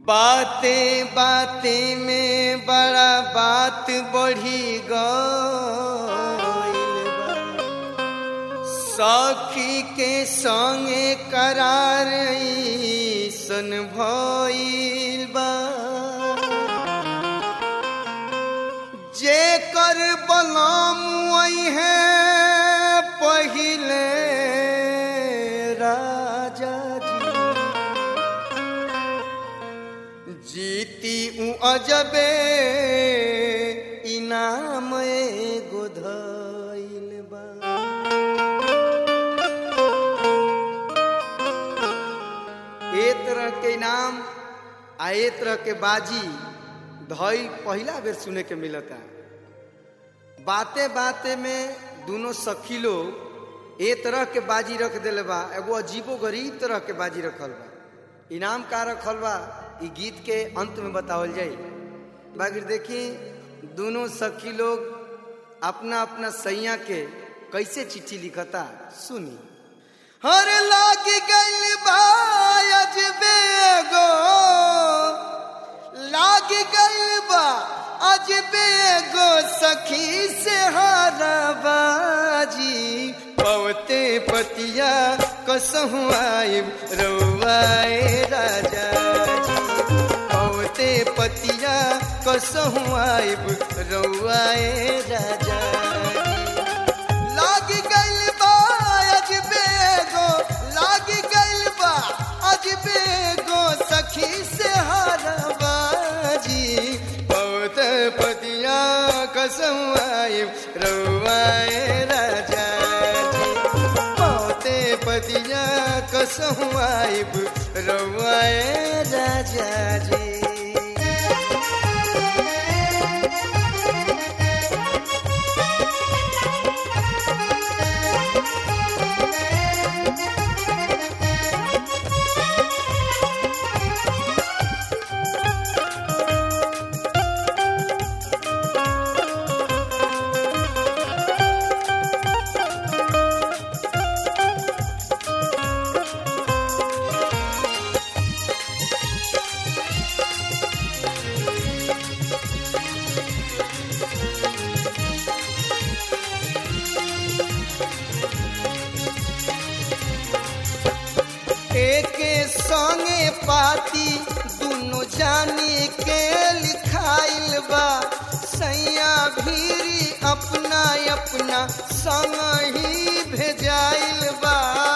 बातें बातें में बड़ा बात बढ़ी गईल बा। सखी के संगे करार सन भइल बा जे कर बलम है पहिले राजा जी जीती ऊ अजबे इनाम एगो धइल बा ए तरह के इनाम आ ए तरह के बाजी धइल पहिला बेर सुने के मिलता बाते बाते में दोनों सखी लोग ए तरह के बाजी रख दिले बा एगो अजीबो गरीब तरह के बाजी रखल बा इनाम का रखल बा ई गीत के अंत में बतावल जाई बाकी देखी दोनों सखी लोग अपना अपना सैया के कैसे चिट्ठी लिखता सुनी हर लाग गइल बा अजबे गो लाग गइल बा अजबे गो सखी से हाराबाजी पवते पतिया कसहु आइब रउआए राजा जी पवते पतिया कसहु आइब रउआए राजा जी लाग गइल बा अजबे गो लाग गइल बा अजबे गो सखी से हारबाजी बहुत पतिया कसम आइब रउआए राजा जी बहुते पतिया कसम आइब रउआए राजा जी एके संगे पाती दुनो जाने के लिखाइल बा सैया भीरी अपना अपना संग ही भेजाइल बा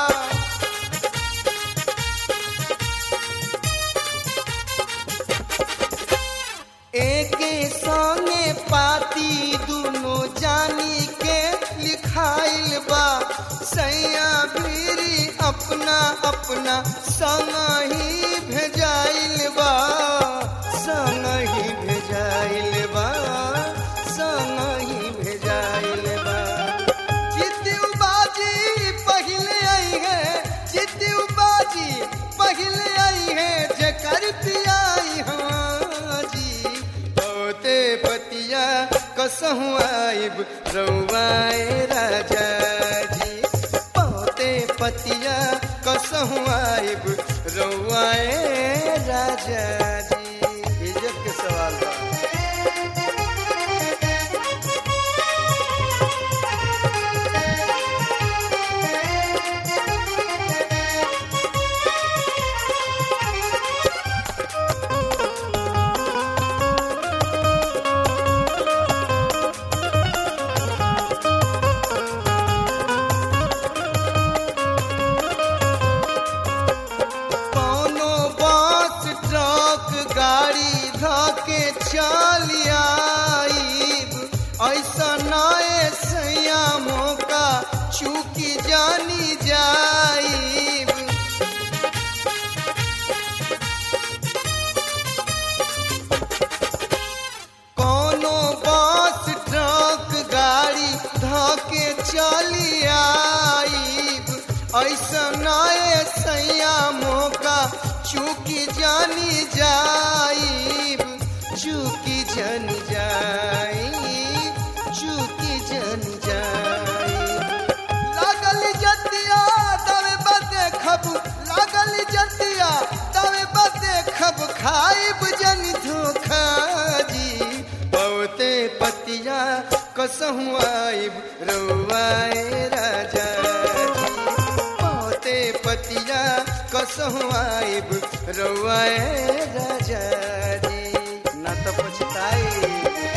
एके संगे पाती दुनो जानी के लिखाइल बा सैया भीरी अपना अपना संग ही भेजाइल बा संग ही भेजाइल बा संग ही भेजाइल बा जित्यू बाजी पहले आई है जित्यू बाजी पहले आई है जकर पियाई हाँ जी बहुते पतिया कसहु आइब रउआए राजा जी बहुते पतिया कसहु आइब रउआए राजा जी इज्जत के सवाल बा कौनो बस ट्रक गाड़ी धके चल आईब ऐसा नए सैया मौका चूकी जानी जाईब कौनो बस ट्रक गाड़ी धके चली आईब ऐसा नए सैया मौका चूकी जानी जाईब चूकी जन जाईब चूकी जन जाईब लागल जतिया तवे बदे खब लागल जतिया तवे बदे खब खाइब जन धोखा जी बहुते पतिया कसहु आइब रउआए राजा जी बहुते पतिया कसहु आइब रउआए राजा जी ना तो पछताई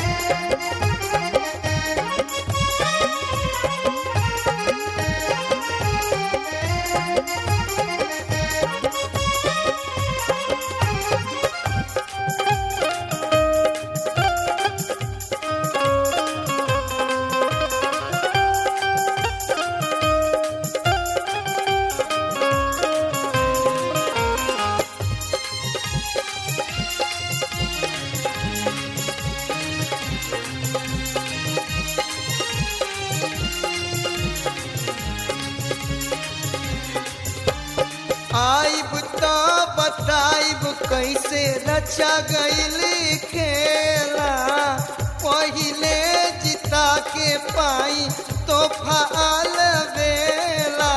आइब तो बताइब कैसे रचा गईल खेला पहिले जिता के पाई तो फाल बेला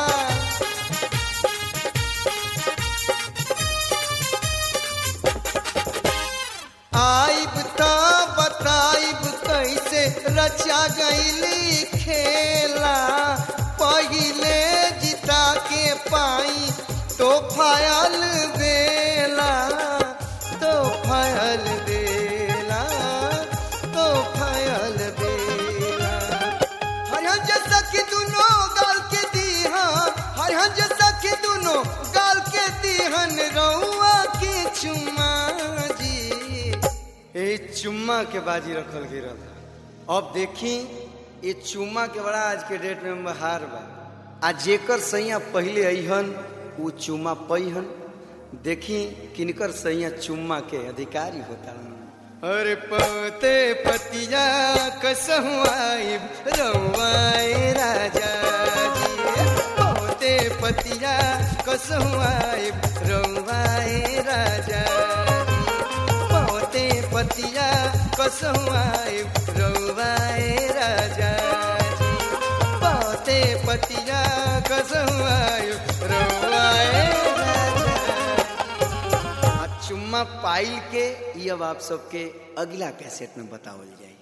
आइब तो बताइब कैसे रचा गईल खेला पहिले जिता के पाई तो फायल बेला तो फायल बेला तो फायल बेला हरिहन जैसा कि दुनो गाल के दीहा हरिहन जैसा कि दुनो गाल के दीहन रउआ के चुम्मा जी ए चुम्मा के बाजी रखल गिरल अब देखी ये चुम्मा के बड़ा आज के डेट में बहार बा आ जेकर सैया पहले अहन वो चुम्मा पैहन देखी किनकर सैया चुम्मा के अधिकारी होता अरे पते पतिया कसहु आइब रउआए राजा जी पते पतिया कसहु आइब रउआए राजा जी पते पतिया कसहु आइब रउआए राजा जी पते पतिया कसहु आइब रउआए राजा आ चुम्मा पाइल के ये अब आप सबके अगला कैसेट में बतावल जाए